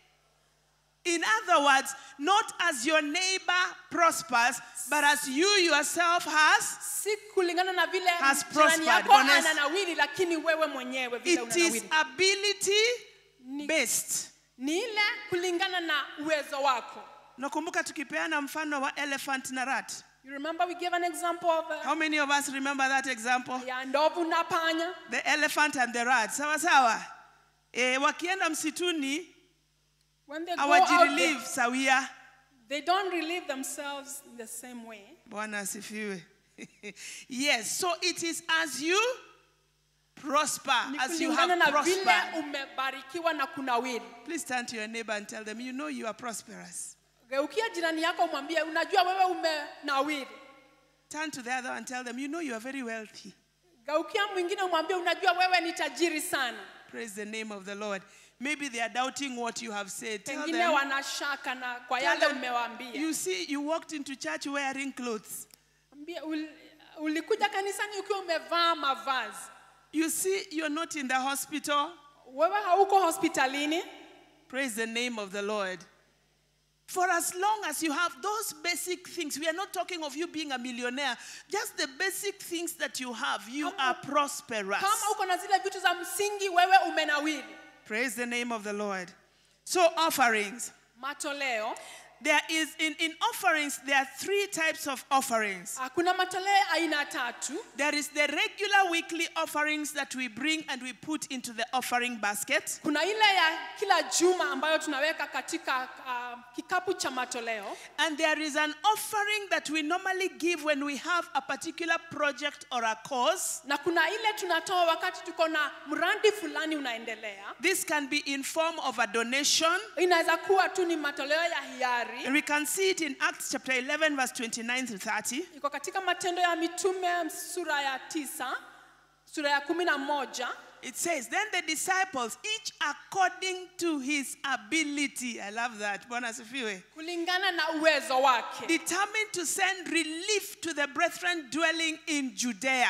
[SPEAKER 1] In other words, not as your neighbor prospers, but as you yourself has.
[SPEAKER 2] si kulingana na vile
[SPEAKER 1] Has
[SPEAKER 2] jirani
[SPEAKER 1] prospered.
[SPEAKER 2] yako
[SPEAKER 1] Bwana Yesu-
[SPEAKER 2] ananawiri, lakini wewe mwenyewe vile
[SPEAKER 1] It is
[SPEAKER 2] unanawiri.
[SPEAKER 1] ability
[SPEAKER 2] Ni-
[SPEAKER 1] based.
[SPEAKER 2] Ni ile kulingana na uwezo wako.
[SPEAKER 1] Nakumbuka tukipeana mfano wa elephant na rat.
[SPEAKER 2] You remember we gave an example of uh,
[SPEAKER 1] How many of us remember that example?
[SPEAKER 2] ya ndovu na panya.
[SPEAKER 1] The elephant and the rat. Sawa sawa. E, wakienda msituni
[SPEAKER 2] When they go out, they,
[SPEAKER 1] hawajirelieve sawia.
[SPEAKER 2] they don't relieve themselves in the same way.
[SPEAKER 1] Bwana asifiwe. yes, so it is as you prosper,
[SPEAKER 2] Ni
[SPEAKER 1] as you
[SPEAKER 2] kulingana
[SPEAKER 1] have
[SPEAKER 2] na vile
[SPEAKER 1] prospered.
[SPEAKER 2] umebarikiwa na kunawiri.
[SPEAKER 1] Please turn to your neighbor and tell them, you know you are prosperous.
[SPEAKER 2] Geukia jirani yako umwambie, unajua wewe umenawiri.
[SPEAKER 1] Turn to the other and tell them, you know you are very wealthy.
[SPEAKER 2] Geukia mwingine umwambie, unajua wewe ni tajiri sana.
[SPEAKER 1] Praise the name of the Lord. Maybe they are doubting what you have said. Tell
[SPEAKER 2] Pengine
[SPEAKER 1] them,
[SPEAKER 2] wanashaka na kwa
[SPEAKER 1] tell
[SPEAKER 2] yale
[SPEAKER 1] them,
[SPEAKER 2] umewaambia.
[SPEAKER 1] you see, you walked into church wearing clothes.
[SPEAKER 2] Ambie, ul, ulikuja kanisani ukiwa umevaa mavazi.
[SPEAKER 1] You see, you're not in the hospital.
[SPEAKER 2] Wewe hauko hospitalini.
[SPEAKER 1] Praise the name of the Lord. For as long as you have those basic things, we are not talking of you being a millionaire, just the basic things that you have, you
[SPEAKER 2] Kama-
[SPEAKER 1] are prosperous.
[SPEAKER 2] Kama uko na zile vitu za msingi, wewe umenawiri.
[SPEAKER 1] Praise the name of the Lord. So, offerings.
[SPEAKER 2] Matoleo
[SPEAKER 1] There is in, in offerings, there are three types of offerings.
[SPEAKER 2] Ah, kuna matoleo aina tatu
[SPEAKER 1] There is the regular weekly offerings that we bring and we put into the offering basket.
[SPEAKER 2] kuna ile ya kila juma ambayo tunaweka katika ah, kikapu cha matoleo
[SPEAKER 1] And there is an offering that we normally give when we have a particular project or a cause.
[SPEAKER 2] na kuna ile tunatoa wakati tuko na mradi fulani unaendelea
[SPEAKER 1] This can be in form of a donation.
[SPEAKER 2] inaweza kuwa tu ni matoleo ya hiari
[SPEAKER 1] And we can see it in Acts chapter 11, verse 29 to 30.
[SPEAKER 2] iko katika matendo ya mitume sura ya tisa sura ya kumi na moja
[SPEAKER 1] It says, Then the disciples, each according to his ability, I love that, Bwana asifiwe,
[SPEAKER 2] kulingana na uwezo wake
[SPEAKER 1] determined to send relief to the brethren dwelling in Judea.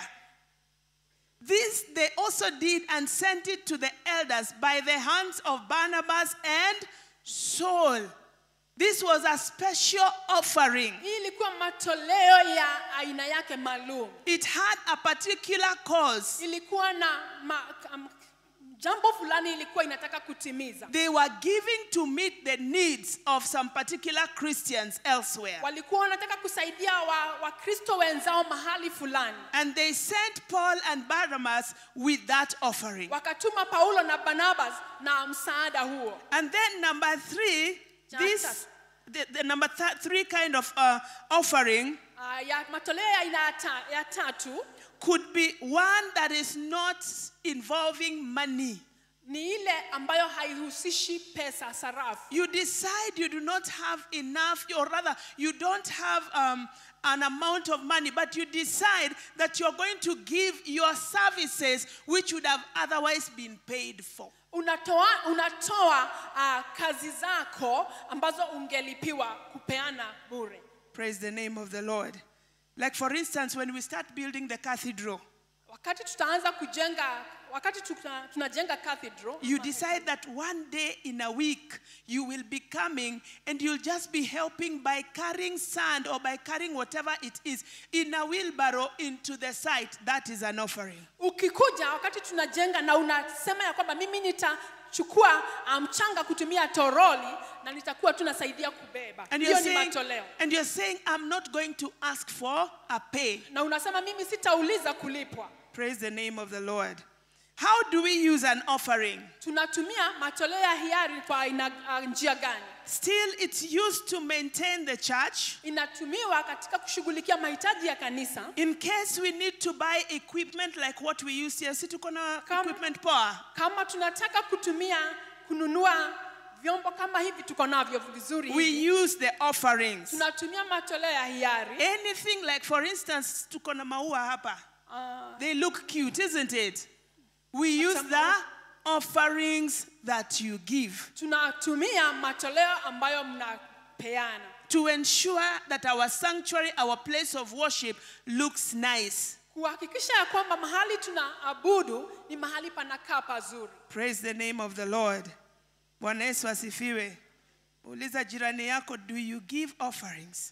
[SPEAKER 1] This they also did and sent it to the elders by the hands of Barnabas and Saul. This was a special offering.
[SPEAKER 2] hii ilikuwa matoleo ya aina yake maalum
[SPEAKER 1] It had a particular cause.
[SPEAKER 2] ilikuwa na ma, um, jambo fulani ilikuwa inataka kutimiza
[SPEAKER 1] They were giving to meet the needs of some particular Christians elsewhere.
[SPEAKER 2] walikuwa wanataka kusaidia wakristo wa Wakristo wenzao mahali fulani
[SPEAKER 1] And they sent Paul and Barnabas with that offering.
[SPEAKER 2] wakatuma paulo na barnabas na msaada huo
[SPEAKER 1] And then number three, this
[SPEAKER 2] Just-
[SPEAKER 1] the, the number th- three kind of uh, offering
[SPEAKER 2] uh, ya matoleo ya aina ya, ta, ya tatu
[SPEAKER 1] could be one that is not involving money.
[SPEAKER 2] ni ile ambayo haihusishi pesa sarafu
[SPEAKER 1] You decide you do not have enough, or rather, you don't have um, an amount of money, but you decide that you're going to give your services which would have otherwise been paid for.
[SPEAKER 2] unatoa, unatoa uh, kazi zako ambazo ungelipiwa kupeana bure
[SPEAKER 1] Praise the name of the Lord. Like, for instance, when we start building the cathedral,
[SPEAKER 2] wakati tutaanza kujenga wakati tuna, tunajenga cathedral
[SPEAKER 1] you decide that one day in a week you will be coming and you'll just be helping by carrying sand or by carrying whatever it is in a wheelbarrow into the site. That is an offering.
[SPEAKER 2] ukikuja wakati tunajenga na unasema ya kwamba mimi nitachukua ah, mchanga kutumia toroli na nitakuwa tunasaidia kubeba
[SPEAKER 1] And
[SPEAKER 2] hiyo
[SPEAKER 1] you're,
[SPEAKER 2] ni
[SPEAKER 1] saying,
[SPEAKER 2] matoleo
[SPEAKER 1] and you're saying, I'm not going to ask for a pay.
[SPEAKER 2] na unasema mimi sitauliza kulipwa
[SPEAKER 1] Praise the name of the Lord. How do we use an offering?
[SPEAKER 2] tunatumia matoleo ya hiari kwa aina ah, njia gani
[SPEAKER 1] Still, it's used to maintain the church.
[SPEAKER 2] inatumiwa katika kushughulikia mahitaji ya kanisa
[SPEAKER 1] In case we need to buy equipment like what we use here, si tuko na
[SPEAKER 2] Kama-
[SPEAKER 1] equipment power.
[SPEAKER 2] kama tunataka kutumia kununua vyombo kama hivi tuko navyo vizuri
[SPEAKER 1] We
[SPEAKER 2] hivi.
[SPEAKER 1] use the offerings.
[SPEAKER 2] tunatumia matoleo ya hiari
[SPEAKER 1] Anything like, for instance, tuko na maua hapa.
[SPEAKER 2] Ah,
[SPEAKER 1] They look cute, isn't it? We use
[SPEAKER 2] Acha
[SPEAKER 1] the offerings that you give
[SPEAKER 2] tunatumia matoleo ambayo mnapeana
[SPEAKER 1] to ensure that our sanctuary, our place of worship, looks nice.
[SPEAKER 2] kuhakikisha ya kwamba mahali tunaabudu ni mahali panakaa pazuri
[SPEAKER 1] Praise the name of the Lord. Bwana Yesu asifiwe. Uliza jirani yako, do you give offerings?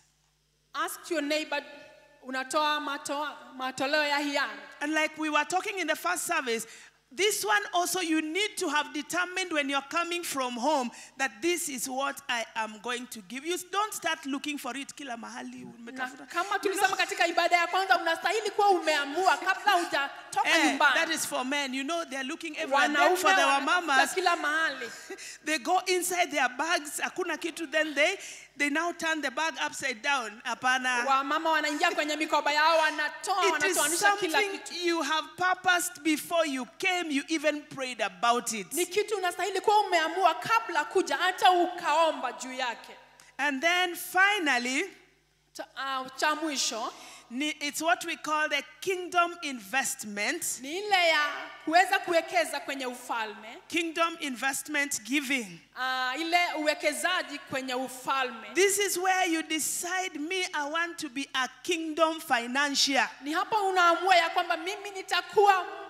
[SPEAKER 2] ask your neighbor unatoa matoa, matoleo ya hiari
[SPEAKER 1] And like we were talking in the first service, this one also you need to have determined when you're coming from home that this is what I am going to give. You don't start looking for it kila mahali.
[SPEAKER 2] na
[SPEAKER 1] umetafuta.
[SPEAKER 2] kama
[SPEAKER 1] You know,
[SPEAKER 2] tulisema katika ibada ya kwanza unastahili kuwa umeamua kabla hujatoka
[SPEAKER 1] eh, that
[SPEAKER 2] nyumbani
[SPEAKER 1] is for men. You know, they're looking everywhere. And then
[SPEAKER 2] wanaume
[SPEAKER 1] for the
[SPEAKER 2] wanatafuta
[SPEAKER 1] wamamas,
[SPEAKER 2] kila mahali
[SPEAKER 1] they go inside their bags, hakuna kitu, then they, they now turn the bag upside down. Hapana.
[SPEAKER 2] wamama wanaingia kwenye mikoba yao wanatoa
[SPEAKER 1] It is
[SPEAKER 2] wanatoanisha kila
[SPEAKER 1] something
[SPEAKER 2] kitu
[SPEAKER 1] you have purposed before you came, you even prayed about it.
[SPEAKER 2] ni kitu unastahili kuwa umeamua kabla kuja hata ukaomba juu yake
[SPEAKER 1] And then finally,
[SPEAKER 2] cha, uh, cha mwisho
[SPEAKER 1] ni- it's what we call the kingdom investment.
[SPEAKER 2] ni ile ya kuweza kuwekeza kwenye ufalme
[SPEAKER 1] Kingdom investment giving.
[SPEAKER 2] uh, ile uwekezaji kwenye ufalme
[SPEAKER 1] This is where you decide, me, I want to be a kingdom financier.
[SPEAKER 2] ni hapo unaamua ya kwamba mimi nitakuwa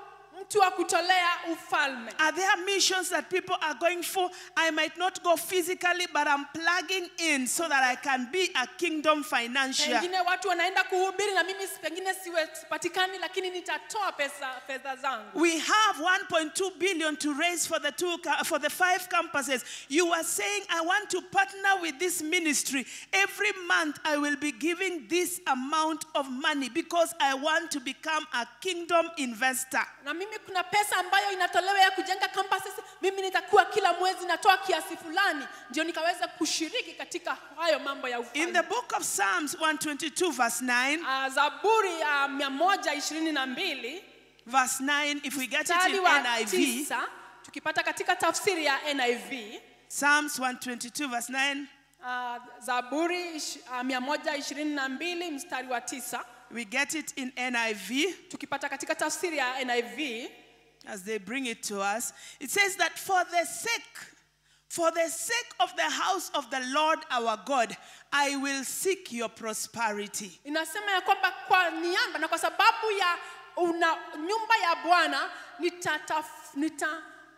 [SPEAKER 2] mtu wa kutolea ufalme
[SPEAKER 1] Are there missions that people are going for? I might not go physically, but I'm plugging in so that I can be a kingdom financier.
[SPEAKER 2] pengine watu wanaenda kuhubiri na mimi si- pengine siwe sipatikani lakini nitatoa pesa fedha zangu
[SPEAKER 1] We have 1.2 billion to raise for the two ca- for the five campuses. You are saying I want to partner with this ministry. Every month I will be giving this amount of money because I want to become a kingdom investor.
[SPEAKER 2] na mimi kuna pesa ambayo inatolewa ya kujenga campuses mimi nitakuwa kila mwezi natoa kiasi fulani ndio nikaweza kushiriki katika hayo mambo ya
[SPEAKER 1] In
[SPEAKER 2] ufalme
[SPEAKER 1] the book of Psalms 122 verse 9,
[SPEAKER 2] Ah, zaburi ya mia moja ishirini na mbili
[SPEAKER 1] verse 9 if we get it
[SPEAKER 2] mstari
[SPEAKER 1] in
[SPEAKER 2] wa
[SPEAKER 1] NIV,
[SPEAKER 2] tisa tukipata katika tafsiri ya niv
[SPEAKER 1] Psalms 122 verse 9,
[SPEAKER 2] ah, zaburi ish- ah, mia moja ishirini na mbili mstari wa tisa
[SPEAKER 1] we get it in NIV.
[SPEAKER 2] tukipata katika tafsiri ya niv
[SPEAKER 1] as they bring it to us, it says that for the sake, for the sake of the house of the Lord our God, I will seek your prosperity.
[SPEAKER 2] inasema ya kwamba kwa niaba na kwa sababu ya una, nyumba ya bwana nitatafuta nita,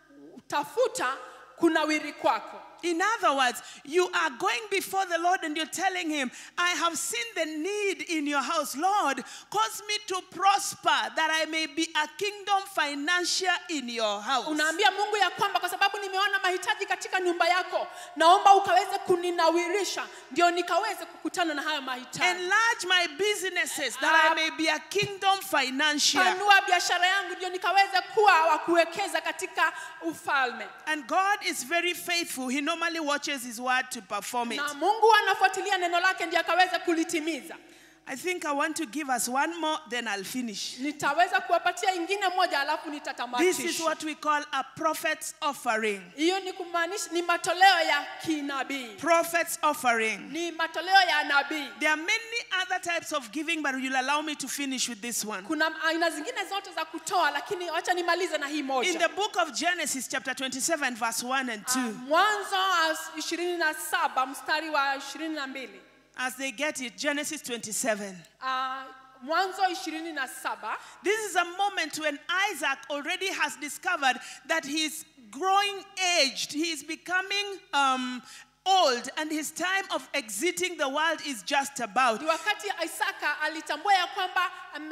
[SPEAKER 2] tafuta kunawiri kwako
[SPEAKER 1] In other words, you are going before the Lord and you're telling Him, I have seen the need in your house. Lord, cause me to prosper that I may be a kingdom financier in your house.
[SPEAKER 2] unaambia mungu ya kwamba kwa sababu nimeona mahitaji katika nyumba yako naomba ukaweze kuninawirisha ndio nikaweze kukutana na hayo mahitaji
[SPEAKER 1] Enlarge my businesses that I may be a kingdom financier.
[SPEAKER 2] panua biashara yangu ndio nikaweze kuwa wa kuwekeza katika ufalme
[SPEAKER 1] And God is very faithful. He normally watches His word to perform it.
[SPEAKER 2] na mungu anafuatilia neno lake ndio akaweze kulitimiza
[SPEAKER 1] I think I want to give us one more, then I'll finish.
[SPEAKER 2] nitaweza kuwapatia ingine moja alafu
[SPEAKER 1] This is
[SPEAKER 2] nitatamatisha
[SPEAKER 1] what we call a prophet's offering.
[SPEAKER 2] hiyo ni kumaanisha ni matoleo ya kinabii
[SPEAKER 1] Prophet's offering.
[SPEAKER 2] ni matoleo ya nabii
[SPEAKER 1] There are many other types of giving, but you'll allow me to finish with this one.
[SPEAKER 2] kuna aina zingine zote za kutoa lakini wacha nimalize na hii
[SPEAKER 1] In
[SPEAKER 2] moja
[SPEAKER 1] the book of Genesis, chapter 27, verse 1 and 2,
[SPEAKER 2] Ah, mwanzo ishirini na saba mstari wa ishirini na mbili
[SPEAKER 1] as they get it, Genesis 27.
[SPEAKER 2] Ah, mwanzo ishirini na saba
[SPEAKER 1] This is a moment when Isaac already has discovered that he's growing aged. He is becoming um, old, and his time of exiting the world is just about.
[SPEAKER 2] ni wakati isaka alitambua ya kwamba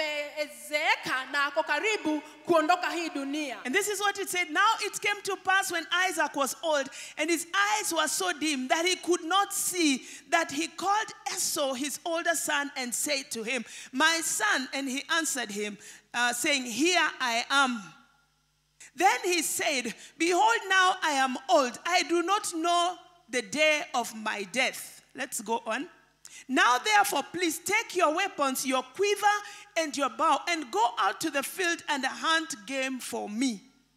[SPEAKER 2] amezeeka na ako karibu kuondoka hii dunia
[SPEAKER 1] And this is what it said. Now it came to pass when Isaac was old, and his eyes were so dim that he could not see, that he called Esau, his older son, and said to him, My son. And he answered him, uh, saying, Here I am. Then he said, Behold, now I am old. I do not know the day of my death. Let's go on. Now, therefore, please take your weapons, your quiver, and your bow, and go out to the field and hunt game for me.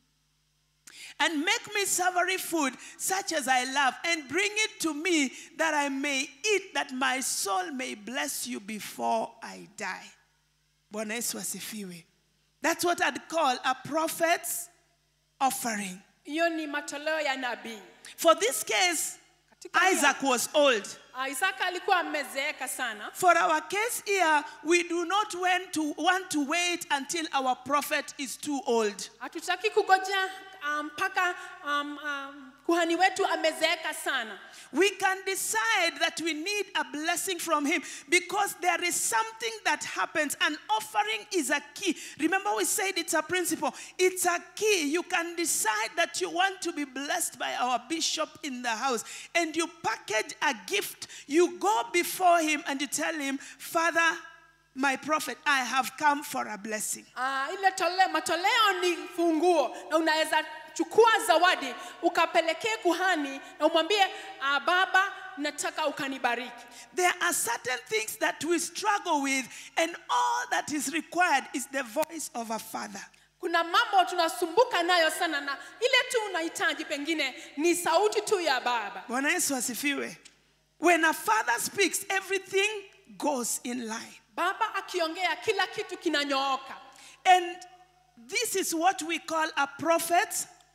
[SPEAKER 1] And make me savory food, such as I love, and bring it to me that I may eat, that my soul may bless you before I die. Bwana Yesu asifiwe. That's what I'd call a prophet's offering.
[SPEAKER 2] hiyo ni matoleo ya nabii
[SPEAKER 1] For this case,
[SPEAKER 2] Katika hii-
[SPEAKER 1] Isaac was old.
[SPEAKER 2] Ah, isaka alikuwa amezeeka sana
[SPEAKER 1] For our case here, we do not want to, want to wait until our prophet is too old.
[SPEAKER 2] hatutaki kugojea ah, mpaka um, um, kuhani wetu amezeeka sana
[SPEAKER 1] We can decide that we need a blessing from him because there is something that happens. An offering is a key. Remember, we said it's a principle, it's a key. You can decide that you want to be blessed by our bishop in the house, and you package a gift. You go before him and you tell him, Father, my prophet, I have come for a blessing.
[SPEAKER 2] Ah, ile tole, matoleo ni funguo na unaweza chukua zawadi ukapelekee kuhani na umwambie ah, baba nataka ukanibariki
[SPEAKER 1] There are certain things that we struggle with, and all that is required is the voice of a father.
[SPEAKER 2] kuna mambo tunasumbuka nayo sana na ile tu unahitaji pengine ni sauti tu ya baba
[SPEAKER 1] Bwana Yesu asifiwe. When a father speaks, everything goes in line.
[SPEAKER 2] baba akiongea kila kitu kinanyooka
[SPEAKER 1] And this is what we call a prophet's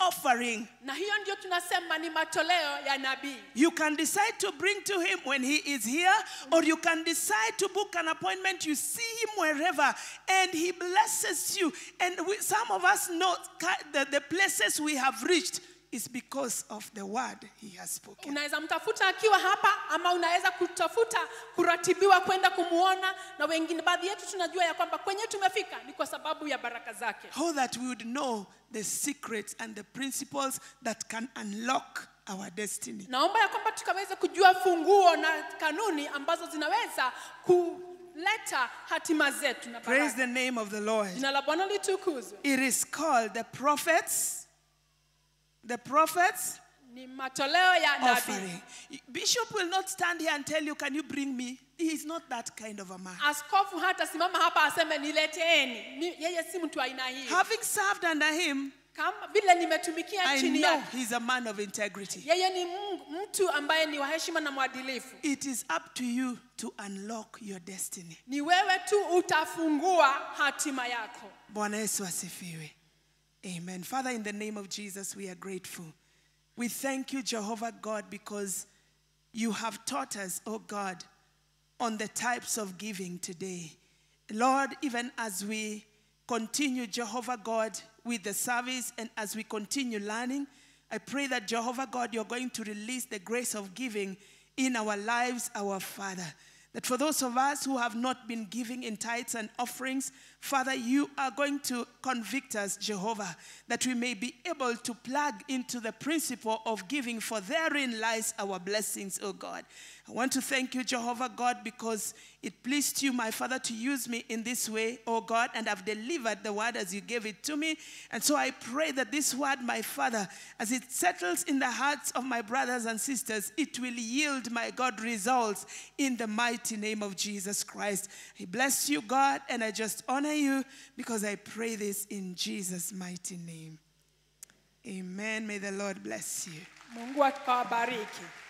[SPEAKER 1] offering.
[SPEAKER 2] na hiyo ndio tunasema ni matoleo ya nabii
[SPEAKER 1] You can decide to bring to him when he is here, or you can decide to book an appointment. You see him wherever, and he blesses you. And we, some of us know ca- the, the places we have reached is because of the word he has spoken.
[SPEAKER 2] unaweza mtafuta akiwa hapa ama unaweza kutafuta kuratibiwa kwenda kumuona na wengine baadhi yetu tunajua ya kwamba kwenye tumefika ni kwa sababu ya baraka zake
[SPEAKER 1] How that we would know the secrets and the principles that can unlock our destiny.
[SPEAKER 2] naomba ya kwamba tukaweze kujua funguo na kanuni ambazo zinaweza kuleta hatima zetu na
[SPEAKER 1] Praise
[SPEAKER 2] baraka.
[SPEAKER 1] the name of the Lord.
[SPEAKER 2] jina la bwana litukuzwe
[SPEAKER 1] It is called the prophets. The prophets
[SPEAKER 2] ni matoleo ya nabii
[SPEAKER 1] offering. Bishop will not stand here and tell you, Can you bring me? He is not that kind of a man.
[SPEAKER 2] askofu hata simama hapa aseme nileteeni Ni- yeye si mtu aina hii
[SPEAKER 1] Having served under him,
[SPEAKER 2] kama vile nimetumikia
[SPEAKER 1] I
[SPEAKER 2] chini
[SPEAKER 1] know
[SPEAKER 2] yake
[SPEAKER 1] he's a man of integrity.
[SPEAKER 2] yeye ni Mungu- mtu ambaye ni wa heshima na mwadilifu
[SPEAKER 1] It is up to you to unlock your destiny.
[SPEAKER 2] ni wewe tu utafungua hatima yako
[SPEAKER 1] Bwana Yesu asifiwe. Amen. Father, in the name of Jesus, we are grateful. We thank you, Jehovah God, because you have taught us, oh God, on the types of giving today. Lord, even as we continue, Jehovah God, with the service and as we continue learning, I pray that, Jehovah God, you're going to release the grace of giving in our lives, our Father. That for those of us who have not been giving in tithes and offerings, Father, you are going to convict us, Jehovah, that we may be able to plug into the principle of giving, for therein lies our blessings, oh God. I want to thank you, Jehovah God, because it pleased you, my Father, to use me in this way, oh God, and I've delivered the word as you gave it to me. And so I pray that this word, my Father, as it settles in the hearts of my brothers and sisters, it will yield, my God, results in the mighty name of Jesus Christ. I bless you, God, and I just honor you because I pray this in Jesus' mighty name. Amen. May the Lord bless you.
[SPEAKER 2] mungu akawabariki